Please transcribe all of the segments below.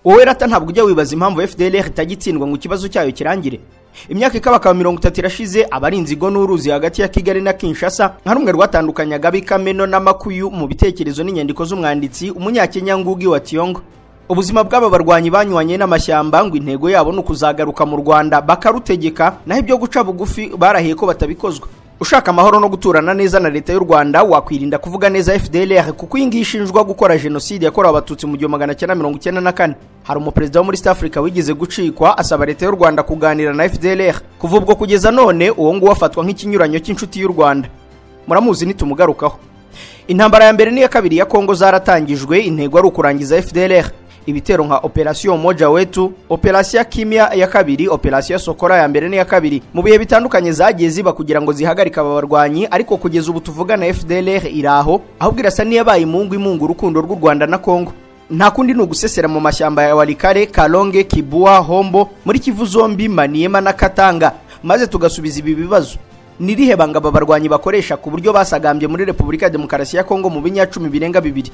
wowe rata ntabwo ujya wibaza impamvu fdr itagitsindwa ngo ikibazo cyayo kirangire imyaka ikabakaba mirongo itatu irashize abarinzi inzigo n'uruzi hagati ya kigali na kinshasa nka rumwe rwatandukanyaga bikameno n'amakuyu mu bitekerezo n'inyandiko z'umwanditsi umunyakenya ngugi wa tiyongo ubuzima bw'aba barwanyi banyuranye n'amashyamba ngo intego yabo ni ukuzagaruka mu rwanda bakarutegeka naho ibyo guca bugufi barahiye ko batabikozwa ushaka amahoro no guturana neza na leta y'u rwanda wakwirinda kuvuga neza fdr kuko iyi ngiyi ishinjwa gukora jenoside yakorewe abatutsi mu gihumbi magana cyenda mirongo icyenda na kane hari umuperezida wo muri east africa wigeze gucikwa asaba leta y'u rwanda kuganira na fdr kuva ubwo kugeza none uwo nguwo afatwa nk'ikinyuranyo cy'inshuti y'u rwanda muramuzi nitumugarukaho intambara ya mbere n'iya kabiri ya kongo zaratangijwe intego ari ukurangiza fdr ibitero nka operasiyo moja wetu operasiyo kimya ya kabiri operasiyo sokora ya mbere n'iya kabiri mu bihe bitandukanye zagiye ziba kugira ngo zihagarike aba barwanyi ariko kugeza ubu tuvugana fdr iraho ahubwo irasa n'iyabaye imungu imunga urukundo rw'u rwanda na kongo nta kundi ni ugusesera mu mashyamba ya warikare karonge kibua hombo muri kivu zombi maniyema na katanga maze tugasubiza ibi bibazo nirihe banga aba barwanyi bakoresha ku buryo basagambye muri repubulika ya demokarasi ya kongo mu binyacumi birenga bibiri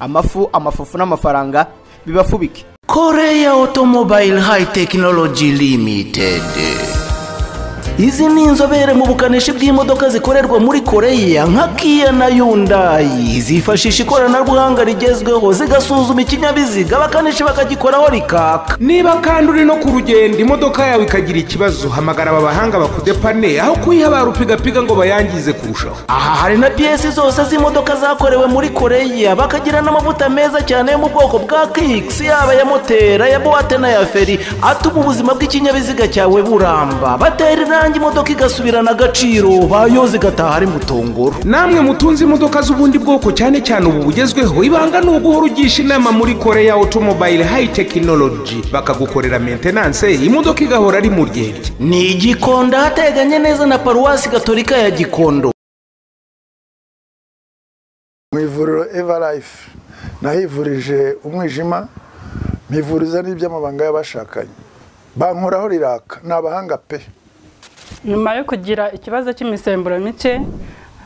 amafu amafufu n'amafaranga bibafubike Korea Automobile High Technology Limited izi ni inzobere mu bukanishi bw'imodoka zikorerwa muri koreya nka kiya na yundayi zifashisha ikoranabuhanga rigezweho zigasuzuma ikinyabiziga abakanishi bakagikoraho rikaka niba kandi uri no ku rugendo imodoka yawe ikagira ikibazo hamagara aba bahanga bakudepane aho kuyihabara upigapiga ngo bayangize kurushaho aha hari na piyesi zose z'imodoka zakorewe muri koreya bakagira n'amavuta meza cyane yo mu bwoko bwa kikisi yaba ya motera ya buwate n'aya feri atuma ubuzima bw'ikinyabiziga cyawe buramba batera irangi imodoka igasubirana agaciro bayoza igataha ari mutongoro namwe mutunze imodoka z'ubundi bwoko cyane cyane ubu bugezweho ibanga ni uguhora ugisha inama muri koreya otomobile hayi tekinoloji bakagukorera mentenanse imodoka igahora ari mu ryerye ni igikondo ahateganye neza na paruwasi gatolika ya gikondo mu ivuriro evarayifu nahivurije umwijima mpivuriza n'iby'amabanga y'abashakanye bankoraho riraka ni abahanga pe nyuma yo kugira ikibazo cy'imisemburo mike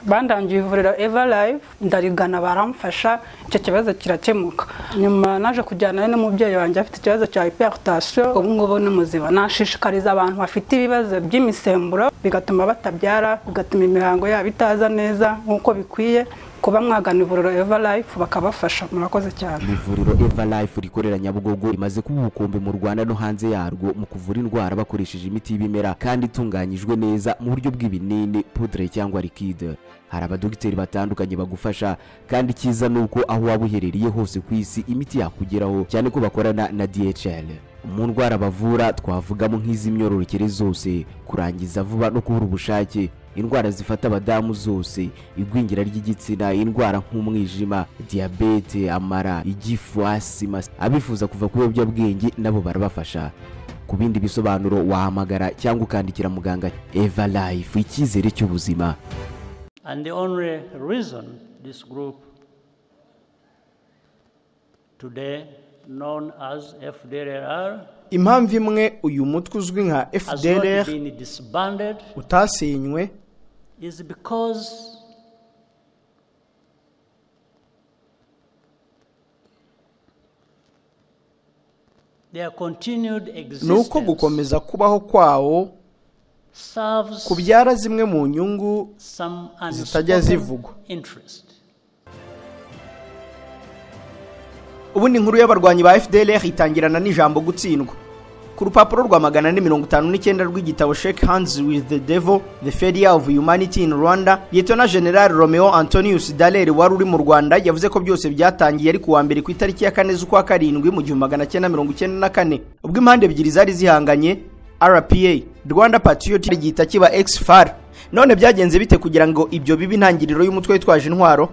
bandangiye ivuriro eva live ndarigana baramfasha icyo kibazo kirakemuka nyuma naje kujyana n'umubyeyi wanjye afite ikibazo cya hiperutasiyo ubu ngubu ni muzima nashishikariza abantu bafite ibibazo by'imisemburo bigatuma batabyara bigatuma imihango yabo itaza neza nk'uko bikwiye kuba mwagana ivuriro eva life bakabafasha murakoze cyane ivuriro eva life rikorera nyabugogo rimaze kuba ubukombe mu rwanda no hanze yarwo mu kuvura indwara bakoresheje imiti y'ibimera kandi itunganyijwe neza mu buryo bw'ibinini pudre cyangwa likide hari abadogiteri batandukanye bagufasha kandi icyiza ni uko aho waba uherereye hose ku isi imiti yakugeraho cyane ko bakorana na dhl mu ndwara bavura twavugamo nk'iz'imyororokere zose kurangiza vuba no kubura ubushake indwara zifata abadamu zose igwingira ry'igitsina indwara nk'umwijima diyabete amara igifu asima abifuza kuva ku biyobyabwenge nabo barabafasha ku bindi bisobanuro wahamagara cyangwa ukandikira muganga eva life icyizere cy'ubuzima And the only reason this group today known as FDLR impamvu imwe uyu mutwe uzwi nka has not fdr been disbanded utasenywe is because their continued ni uko existence gukomeza kubaho kwawo serves kubyara zimwe mu nyungu some zitajya unspoken zivugwa. interest. ubundi inkuru y'abarwanyi ba fdr itangirana n'ijambo gutsindwa ku rupapuro rwa magana ane mirongo itanu n'icyenda rw'igitabo shake hands with the devil the failure of humanity in rwanda liyetona general romeo antonius dallaire wari uri mu rwanda yavuze ko byose byatangiye ari ku wa mbere ku itariki ya kane z'ukwa karindwi mu gihumbi magana cyenda mirongo icyenda na kane ubwo impande ebyiri zari zihanganye rpa rwanda patriotic gihita kiba exfar none byagenze bite kugira ngo ibyo bibe intangiriro y'umutwe witwaje intwaro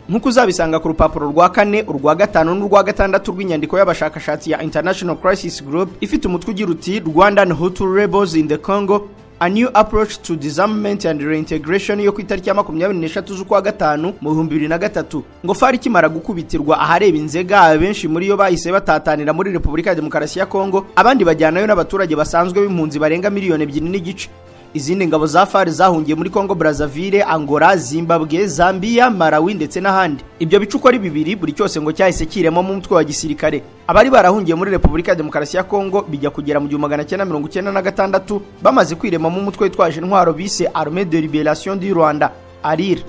nk'uko uzabisanga ku rupapuro rwa kane urwa gatanu n'urwa gatandatu rw'inyandiko y'abashakashatsi ya international crisis group ifite umutwe ugira uti rwandan hutu rebels in the congo a new approach to disarmament and reintegration yo ku itariki ya makumyabiri n'eshatu z'ukwa gatanu mu bihumbi bibiri na gatatu ngo fari ikimara gukubitirwa ahareba inzega abenshi muri yo bahise batatanira muri repubulika ya demokarasi ya kongo abandi bajyanayo n'abaturage basanzwe b'impunzi barenga miliyoni ebyiri n'igice izindi ngabo za far zahungiye muri congo brazzaville angola zimbabwe zambia malawi ndetse n'ahandi ibyo bice uko ari bibiri buri cyose ngo cyahise kiremamo mu mutwe wa gisirikare abari barahungiye muri repubulika ya demokarasi ya congo bijya kugera mu gihumbi magana cyenda mirongo icyenda na gatandatu bamaze kwiremamo umutwe witwaje intwaro bise arme de liberation du rwanda arira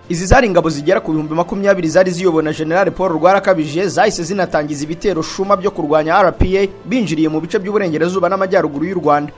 izi zari ingabo zigera ku bihumbi makumyabiri zari ziyobowe na generale paul rwarakabije zahise zinatangiza ibitero shuma byo kurwanya rpa binjiriye mu bice by'uburengerazuba n'amajyaruguru y'u rwanda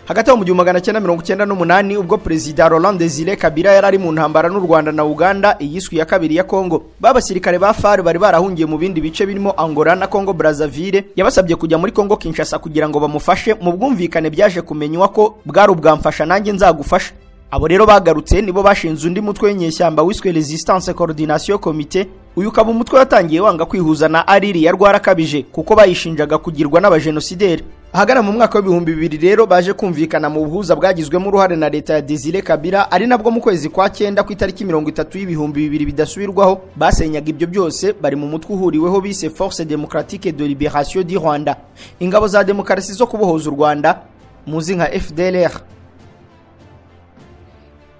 hagati aho mu gihumbi magana cyenda mirongo icyenda n'umunani ubwo perezida Laurent Desire Kabila yari ari mu ntambara n'u Rwanda na Uganda iyiswi ya kabiri ya Kongo babasirikare ba FARC bari barahungiye mu bindi bice birimo Angola na Kongo Brazzaville yabasabye kujya muri Kongo Kinshasa kugira ngo bamufashe mu bwumvikane byaje kumenywa ko bwari ubwamfasha nanjye nzagufasha abo rero bagarutse nibo bashinze undi mutwe w'inyeshyamba wiswe Resistance Coordination Committee uyu ukaba umutwe watangiye wanga kwihuza na ariri ya rwarakabije kuko bayishinjaga kugirwa n'abajenosideri ahagana mu mwaka w'ibihumbi bibiri rero baje kumvikana mu buhuza bwagizwemo uruhare na leta ya desire kabira ari nabwo mu kwezi kwa cyenda ku itariki mirongo itatu y'ibihumbi bibiri bidasubirwaho basenyaga ibyo byose bari mu mutwe uhuriweho bise force democratique de liberation du rwanda ingabo za demokarasi zo kubohoza u rwanda muzi nka fdlr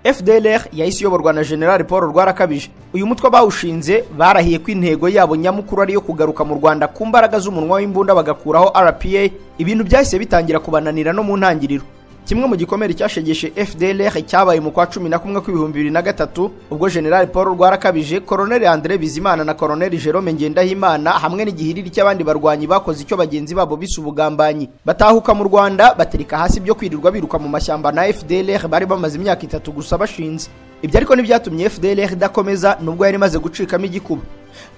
FDLR yahise iyoborwa na General Paul Rwarakabije uyu mutwe bawushinze barahiye ko intego yabo nyamukuru ari yo kugaruka mu Rwanda ku mbaraga z'umunwa w'imbunda bagakuraho RPA ibintu byahise bitangira kubananira no mu ntangiriro kimwe mu gikomere cyashegeshe FDLR cyabaye mu kwa cumi na kumwe kw'ibihumbi bibiri na gatatu ubwo General Paul Rwarakabije Colonel Andre Bizimana na Colonel Jerome Ngendahimana hamwe n'igihiriri cy'abandi barwanyi bakoze icyo bagenzi babo bise ubugambanyi batahuka mu Rwanda baterika hasi ibyo kwirirwa biruka mu mashyamba na FDLR bari bamaze imyaka itatu gusa bashinze ibyo ariko ntibyatumye FDLR idakomeza nubwo yari imaze gucikamo igikuba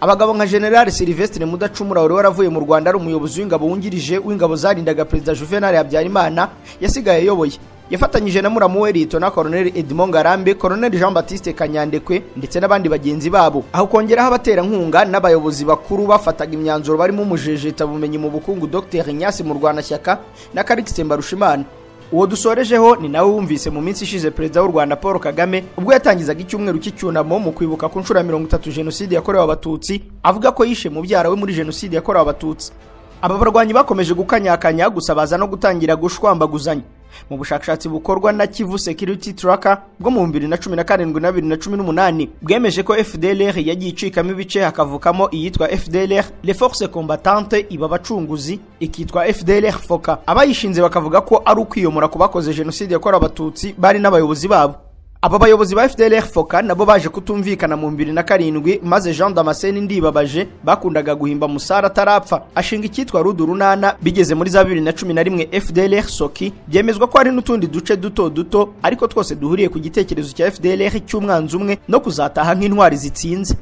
abagabo nka general silvestre mudacumura wari waravuye mu rwanda ari umuyobozi w'ingabo wungirije w'ingabo zarindaga perezida juvenal habyarimana yasigaye ayoboye yafatanyije na muramu we litona koroneli edmond ngarambe koroneli jean batiste kanyandekwe ndetse n'abandi bagenzi babo aho kongeraho abaterankunga n'abayobozi bakuru bafataga imyanzuro barimo umujejeta bumenyi mu bukungu dr nyasi murwanashyaka na karikisi mbarushimana uwo dusorejeho ni nawe wumvise mu minsi ishize perezida w'u rwanda paul kagame ubwo yatangizaga icyumweru cy'icyunamo mu kwibuka ku nshuro ya mirongo itatu jenoside yakorewe abatutsi avuga ko yishe mubyara we muri jenoside yakorewe abatutsi aba barwanyi bakomeje gukanyakanya gusa baza no gutangira gushwambaguzanya mu bushakashatsi bukorwa na kivu security tracker bwo mu 2017 na 2018 bwemeje ko fdlr yagiye icikamo ibice hakavukamo iyitwa fdlr le force combattante iba abacunguzi ikitwa fdlr foka abayishinze bakavuga ko ari ukwiyomora ku bakoze jenoside yakorewe abatutsi bari n'abayobozi babo aba bayobozi ba fdlr foka nabo baje kutumvikana mu 2007 maze jean damascene ndibabaje bakundaga guhimba musara atarapfa ashinga icyitwa rudu runana bigeze muri za 2011 fdlr soki byemezwa ko hari n'utundi duce duto duto ariko twose duhuriye ku gitekerezo cya fdlr cy'umwanzi umwe no kuzataha nk'intwari zitsinze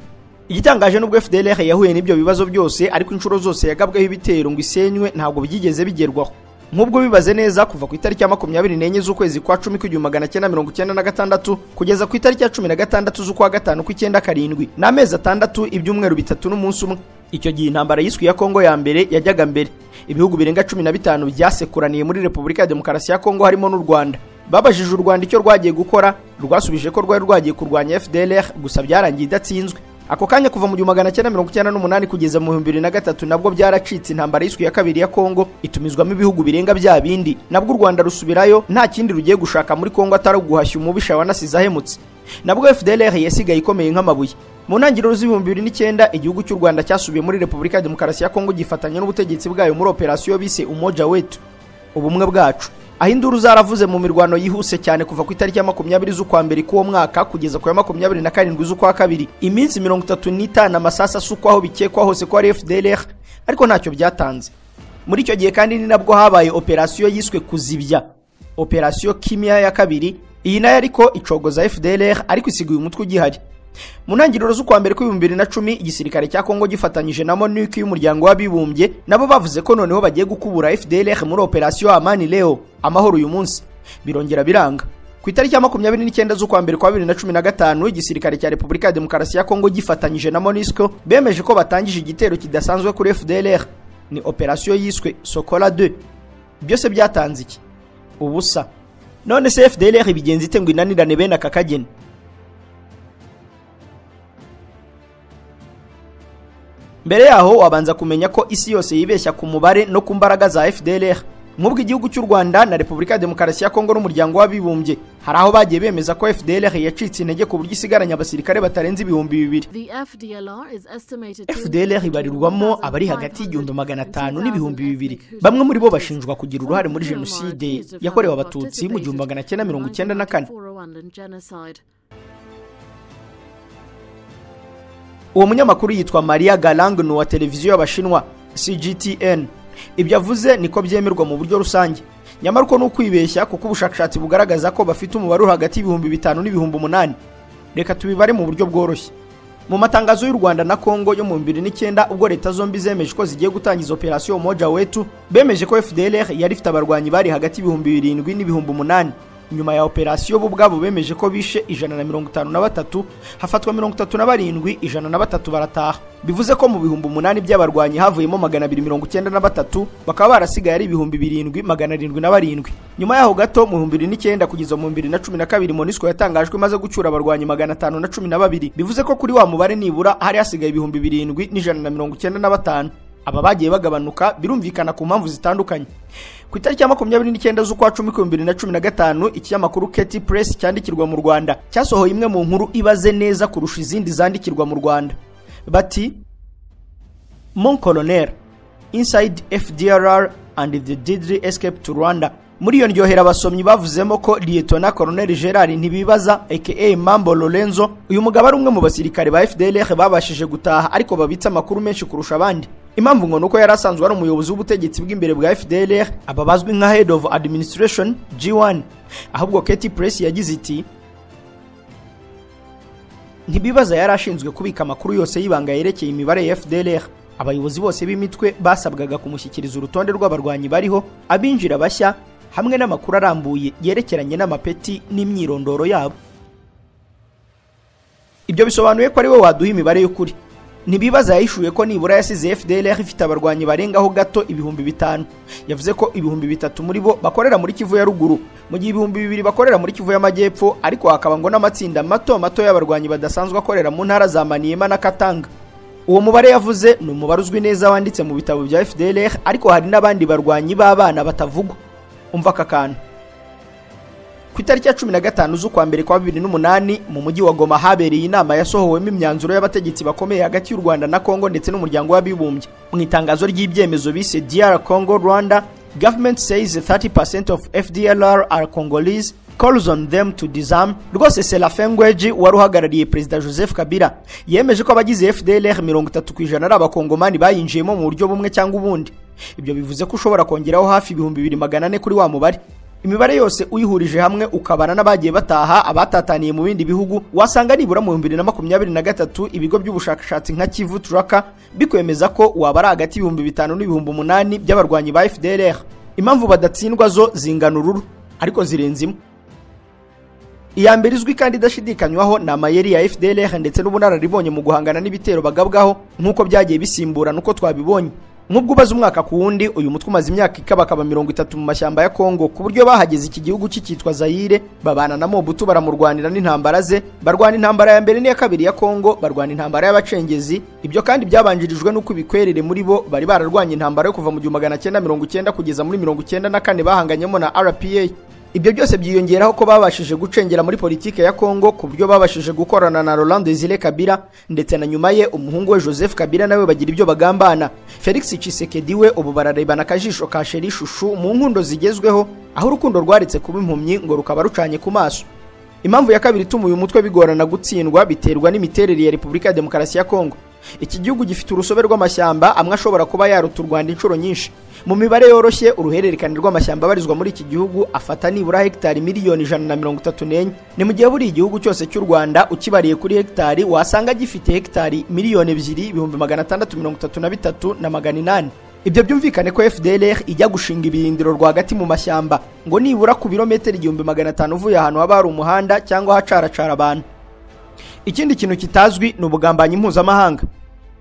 igitangaje n'ubwo fdlr yahuye n'ibyo bibazo byose ariko inshuro zose yagabweho ibitero ngo isenywe ntabwo byigeze bigerwaho nk'ubwo bibaze neza kuva ku itariki ya makumyabiri n'enye z'ukwezi kwa cumi kw'igihumbi magana cyenda mirongo icyenda na gatandatu kugeza ku itariki ya cumi na gatandatu z'ukwa gatanu kw'icyenda karindwi ni amezi atandatu ibyumweru bitatu n'umunsi umwe icyo gihe intambara yiswe ya kongo ya mbere yajyaga mbere ibihugu birenga cumi na bitanu byasekuraniye muri repubulika ya demokarasi ya kongo harimo n'u rwanda babajije u rwanda icyo rwagiye gukora rwasubije ko rwari rwagiye kurwanya fdlr gusa byarangiye idatsinzwe ako kanya kuva mu gihumbi magana cyenda mirongo icyenda n'umunani kugeza mu bihumbi bibiri na gatatu nabwo byaracitse intambara y'iswi ya kabiri ya kongo itumizwamo ibihugu birenga bya bindi nabwo u rwanda rusubirayo nta kindi rugiye gushaka muri kongo atari uguhashya umubisha wanasize ahemutse nabwo fdlr yasigaye ikomeye nk'amabuye mu ntangiriro z'ibihumbi bibiri n'icyenda igihugu cy'u rwanda cyasubiye muri repubulika ya demokarasi ya kongo gifatanya n'ubutegetsi bwayo muri operasiyo bise umoja wetu ubumwe bwacu aho induru zaravuze mu mirwano yihuse cyane kuva ku itariki ya makumyabiri z'ukwa mbere k'uwo mwaka kugeza ku ya makumyabiri na karindwi z'ukwa kabiri iminsi mirongo itatu n'itanu amasasa asukwaho bikekwa hose ko ari fdlr ariko ntacyo byatanze muri icyo gihe kandi ni nabwo habaye operasiyo yiswe kuzibya operasiyo kimya ya kabiri iyi nayo ariko icogoza fdlr ariko isiga uyu mutwe ugihari mu ntangiriro z'ukwa mbere kw'ibihumbi bibiri na cumi igisirikare cya kongo gifatanyije na monuc y'umuryango w'abibumbye nabo bavuze ko noneho bagiye gukubura fdlr muri operasiyo amani leo amahoro uyu munsi birongera biranga ku itariki ya makumyabiri n'icyenda z'ukwa mbere kwa bibiri na cumi na gatanu igisirikare cya repubulika ya demokarasi ya kongo gifatanyije na monisco bemeje ko batangije igitero kidasanzwe kuri fdlr ni operasiyo yiswe sokola 2 byose byatanze iki ubusa none se fdlr bigenza ite ngo inanirane bene aka kageni mbere yaho wabanza kumenya ko isi yose yibeshya ku mubare no ku mbaraga za fdlr nk'ubwo igihugu cy'u rwanda na repubulika ya demokarasi ya kongo n'umuryango w'abibumbye hari aho bagiye bemeza ko fdr yacitse intege ku buryo isigaranye abasirikare batarenze ibihumbi bibiri The FDLR is estimated to fdr ibarirwamo abari hagati y'igihumbi magana atanu n'ibihumbi bibiri bamwe muri bo bashinjwa kugira uruhare muri jenoside yakorewe abatutsi mu gihumbi magana cyenda mirongo icyenda na kane uwo munyamakuru yitwa maria galang ni uwa televiziyo y'abashinwa cgtn ibyo avuze niko byemerwa mu buryo rusange nyamara uko ni ukwibeshya kuko ubushakashatsi bugaragaza ko bafite umubare uri hagati y'ibihumbi bitanu n'ibihumbi umunani reka tubibare mu buryo bworoshye mu matangazo y'u rwanda na kongo yo mu bibiri n'icyenda ubwo leta zombi zemeje ko zigiye gutangiza operasiyo moja wetu bemeje ko fdr yari ifite abarwanyi bari hagati y'ibihumbi birindwi n'ibihumbi umunani nyuma ya operasiyo bo ubwabo bemeje ko bishe ijana na mirongo itanu na batatu hafatwa mirongo itatu na barindwi ijana na batatu barataha bivuze ko mu bihumbi umunani by'abarwanyi havuyemo magana abiri mirongo icyenda na batatu bakaba barasigaye ari ibihumbi birindwi magana arindwi na barindwi nyuma yaho gato mu bihumbi bibiri n'icyenda kugeza mu bihumbi bibiri na cumi na kabiri monisco yatangajwe imaze gucyura abarwanyi magana atanu na cumi na babiri bivuze ko kuri wa mubare nibura hari hasigaye ibihumbi birindwi n'ijana na mirongo icyenda na batanu aba bagiye bagabanuka birumvikana ku mpamvu zitandukanye ku itariki ya makumyabiri n'icyenda z'ukwa cumi ku bibiri na cumi na gatanu ikinyamakuru keti puresi cyandikirwa mu rwanda cyasohoye imwe mu nkuru ibaze neza kurusha izindi zandikirwa mu rwanda bati mon colonel inside fdrr and the deadly escape to rwanda muri iyo ndyohera abasomyi bavuzemo ko liyetona koroneli gerard ntibibaza aka mambo lorenzo uyu mugabo ari umwe mu basirikare ba fdlr babashije gutaha ariko babitse amakuru menshi kurusha abandi impamvu ngo nuko yari asanzwe ari umuyobozi w'ubutegetsi bw'imbere bwa fdlr aba bazwi nka head of administration g1 ahubwo keti press yagize iti ntibibaza yari ashinzwe kubika amakuru yose y'ibanga yerekeye imibare ya fdlr abayobozi bose b'imitwe basabwaga kumushyikiriza urutonde rw'abarwanyi bariho abinjira bashya hamwe n'amakuru arambuye yerekeranye n'amapeti n'imyirondoro yabo ibyo bisobanuye ko ari we waduha imibare y'ukuri ntibibaza yahishuye ko nibura yasize fdlr ifite abarwanyi barengaho gato ibihumbi bitanu yavuze ko ibihumbi bitatu muri bo bakorera muri kivu ya ruguru mu gihe ibihumbi bibiri bakorera muri kivu y'amajyepfo ariko hakaba ngo n'amatsinda mato mato y'abarwanyi badasanzwe akorera mu ntara za maniyema na katanga uwo mubare yavuze ni umubare uzwi neza wanditse mu bitabo bya fdlr ariko hari n'abandi barwanyi b'abana batavugwa umva aka kantu ku itariki ya cumi na gatanu z'ukwa mbere kwa bibiri n'umunani mu mujyi wa goma habereye inama yasohowemo imyanzuro y'abategetsi bakomeye hagati y'u rwanda na kongo ndetse n'umuryango w'abibumbye mu itangazo ry'ibyemezo bise dr congo rwanda government says 30% of fdlr are congolese calls on them to disarm rwose serafin ngweji wari uhagarariye perezida joseph kabila yemeje ko abagize fdlr mirongo itatu ku ijana ari abakongomani bayinjiyemo mu buryo bumwe cyangwa ubundi ibyo bivuze ko ushobora kongeraho hafi ibihumbi bibiri magana ane kuri wa mubare imibare yose uyihurije hamwe ukabana n'abagiye bataha abatataniye mu bindi bihugu wasanga nibura mu bihumbi bibiri na makumyabiri na gatatu ibigo by'ubushakashatsi nka kivu turaka bikwemeza ko waba ari hagati y'ibihumbi bitanu n'ibihumbi umunani by'abarwanyi ba fdr impamvu badatsindwa zo zingana ururu ariko zirenze imwe iya mbere izwi kandi idashidikanywaho ni amayeri ya fdr ndetse n'ubunararibonye mu guhangana n'ibitero bagabwaho nk'uko byagiye bisimburana uko twabibonye nk'ubwo ubaze umwaka ku wundi uyu mutwe umaze imyaka ikabakaba mirongo itatu mu mashyamba ya kongo ku buryo bahageze iki gihugu cyitwa zayire babana na mobutu baramurwanira n'intambara ze barwana intambara ya mbere n'iya kabiri ya kongo barwana intambara y'abacengezi ibyo kandi byabanjirijwe n'uko ibikwerere muri bo bari bararwanya intambara yo kuva mu gihumbi magana cyenda mirongo icyenda kugeza muri mirongo icyenda na kane bahanganyemo na rpa ibyo byose byiyongeraho ko babashije gucengera muri politiki ya kongo ku buryo babashije gukorana na Laurent Desire Kabila ndetse na nyuma ye umuhungu we Joseph Kabila nawe bagira ibyo bagambana Felix Tshisekedi we ubu bararebana akajisho ka sheri shushu mu nkundo zigezweho aho urukundo rwaretse kuba impumyi ngo rukaba rucanye ku maso impamvu ya kabiri ituma uyu mutwe bigorana gutsindwa biterwa n'imiterere ya Repubulika ya Demokarasi ya Kongo iki gihugu gifite urusobe rw'amashyamba amwe ashobora kuba yaruta u rwanda inshuro nyinshi mu mibare yoroshye uruhererekane rw'amashyamba abarizwa muri iki gihugu afata nibura hegitari miliyoni ijana na mirongo itatu n'enye ni mu gihe buri igihugu cyose cy'u rwanda ukibariye kuri hegitari wasanga gifite hegitari miliyoni ebyiri ibihumbi magana atandatu mirongo itatu na bitatu na magana inani ibyo byumvikane ko fdlr ijya gushinga ibirindiro rwagati mu mashyamba ngo nibura ku birometero igihumbi magana atanu uvuye ahantu haba hari umuhanda cyangwa ahacaracara abantu ikindi kintu kitazwi ni ubugambanyi mpuzamahanga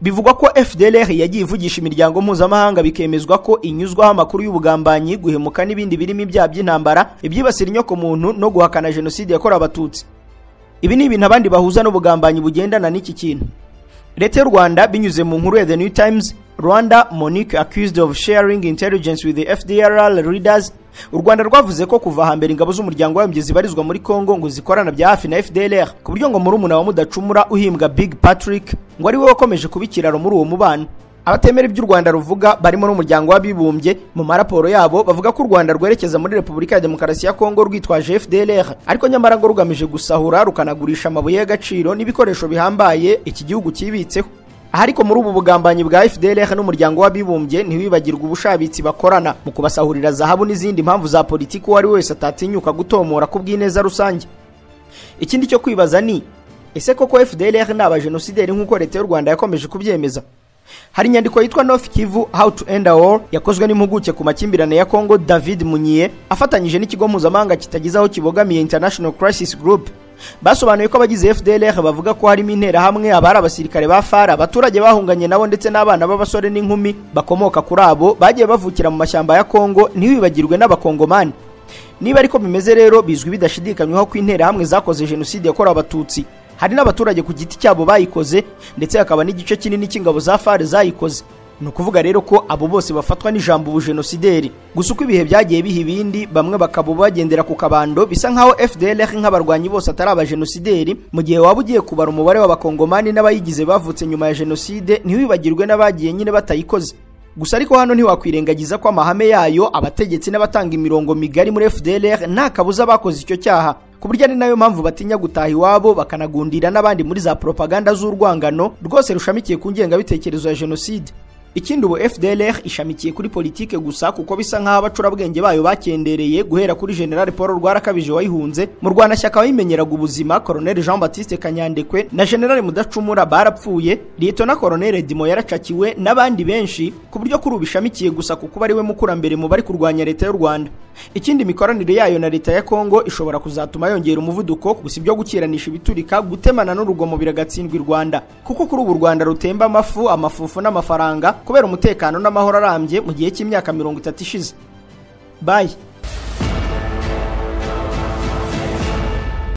bivugwa ko fdlr yagiye ivugisha imiryango mpuzamahanga bikemezwa ko inyuzwaho amakuru y'ubugambanyi guhemuka n'ibindi birimo ibyaha by'intambara ibyibasira inyoko muntu no guhakana jenoside yakorewe abatutsi ibi ni ibintu abandi bahuza n'ubugambanyi bugendana n'iki kintu leta y'u rwanda binyuze mu nkuru ya the new times rwanda monique accused of sharing intelligence with the fdrl leaders u rwanda rwavuze ko kuva hambere ingabo z'umuryango w'abimbye zibarizwa muri congo ngo zikorana bya hafi na fdlr ku buryo ngo murumuna wa mudacumura uhimbwa big patrick ngo ari we wakomeje kuba ikiraro muri uwo mubano abatemera iby'u rwanda ruvuga barimo n'umuryango w'abibumbye mu maraporo yabo bavuga ko u rwanda rwerekeza muri repubulika ya demokarasi ya kongo rwitwaje fdlr ariko nyamara ngo rugamije gusahura rukanagurisha amabuye y'agaciro n'ibikoresho bihambaye iki gihugu cyibitseho aha ariko muri ubu bugambanyi bwa fdlr n'umuryango w'abibumbye ntiwibagirwa ubushabitsi bakorana mu kubasahurira zahabu n'izindi mpamvu za politiki uwo ari we wese atatinyuka gutomora ku bw'ineza rusange ikindi cyo kwibaza ni ese koko fdlr ni abajenosideri nk'uko leta y'u rwanda yakomeje kubyemeza hari inyandiko yitwa north kivu how to end a war yakozwe n'impuguke ku makimbirane ya congo david munyiye afatanyije n'ikigo mpuzamahanga kitagize aho kibogamiye international crisis group basobanuye ko abagize fdlr bavuga ko harimo interahamwe abari abasirikare ba fara abaturage bahunganye nabo ndetse n'abana b'abasore n'inkumi bakomoka kuri abo bagiye bavukira mu mashyamba ya congo ntiwibagirwe n'abakongomani niba ariko bimeze rero bizwi bidashidikanywaho ko interahamwe zakoze jenoside yakorewe abatutsi hari n'abaturage ku giti cyabo bayikoze ndetse hakaba n'igice kinini cy'ingabo za far zayikoze ni ukuvuga rero ko abo bose bafatwa n'ijambo ubujenosideri gusa uko ibihe byagiye biha ibindi bamwe bakaba bagendera ku kabando bisa nk'aho fdlr nk'abarwanyi bose atari abajenosideri mu gihe waba ugiye kubara umubare w'abakongomani n'abayigize bavutse nyuma ya jenoside ntiwibagirwe n'abagiye nyine batayikoze gusa ariko hano ntiwakwirengagiza ko amahame yayo abategetsi n'abatanga imirongo migari muri fdlr nta kabuza bakoze icyo cyaha ku buryo ari nayo mpamvu batinya gutaha iwabo bakanagundira n'abandi muri za propaganda z'urwangano rwose rushamikiye ku ngengabitekerezo ya jenoside ikindi ubu fdlr ishamikiye kuri politike gusa kuko bisa nk'aho abacurabwenge bayo bakendereye guhera kuri general paul rwarakabije wayihunze mu rwanashyaka wayimenyeraga ubuzima colonel jean baptiste kanyandekwe na general mudacumura barapfuye liyetona na colonel dimo yaracakiwe n'abandi benshi ku buryo kuri ubu ishamikiye gusa ku kuba ariwe mukurambere mu bari kurwanya leta y'u rwanda ikindi imikoranire yayo na leta ya kongo ishobora kuzatuma yongera umuvuduko gusa ibyo gukiranisha ibiturika gutemana n'urugomo biragatsindwa i rwanda kuko kuri ubu u rwanda rutemba amafu amafufu n'amafaranga kubera umutekano n'amahoro arambye mu gihe cy'imyaka mirongo itatu ishize bayi